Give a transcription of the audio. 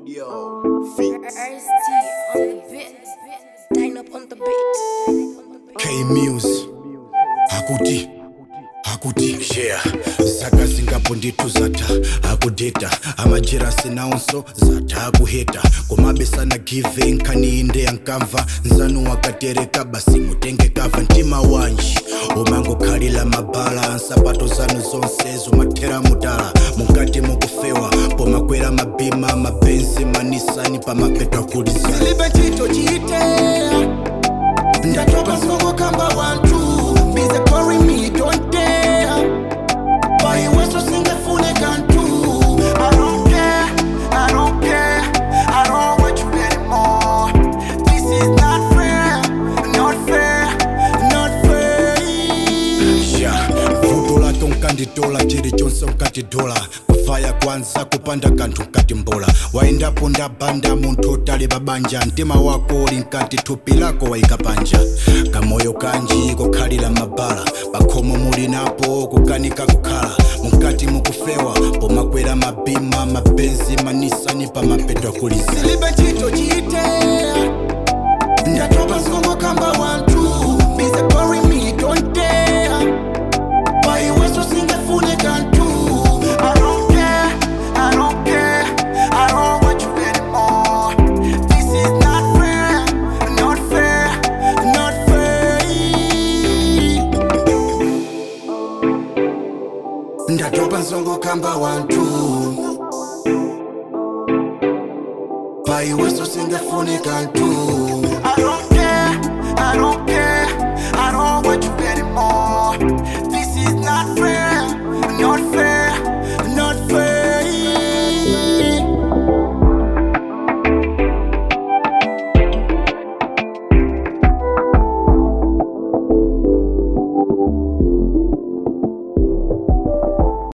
Studio. Feet. Ice-T on the beat. Dine up on the beat. K Muse hakuti hakuti yeah saka zingapo ndithu zatha akudeta amajerasi nawonso zatha akuheta komabesana give nkhani inde yankamva nzanu wakatereka basi mutenge kava mtima wanji umangokhalira mabala nsapato zanu zonse zomathera mutala mukati mukufewa pomakwera mabima mabenzi manisani pamapetwa kulizana silibe chito chite ndatopa nsongo kamba wantu bize kori me don't dare bayiweso singefune kantu I don't care, I don't care, I don't want you anymore This is not fair, not fair, not fair ya vuto lake unkanditola chilichonse unkatidola kufaya kwanza kupanda kanthu nkati mbola wayendapo ndabanda munthu otali babanja mtima wako uli nkati thupi lako wayika panja kamoyo kanji kokhalira mabala pakhomo muli napo kukanika kukhala munkati mukufewa pomakwera mabima mabenzi manisani pamapetwa kuliza silibe chito chite ndatopa nsongo kamba wantu bize kori me don't dare bayiweso singefune kantu I don't care, I don't care, I don't want you anymore This is not fair, not fair, not fair ndatopa nsongo kamba wantu bayiweso singefune kantu I don't care, I don't care, I don't want you anymore This is not fair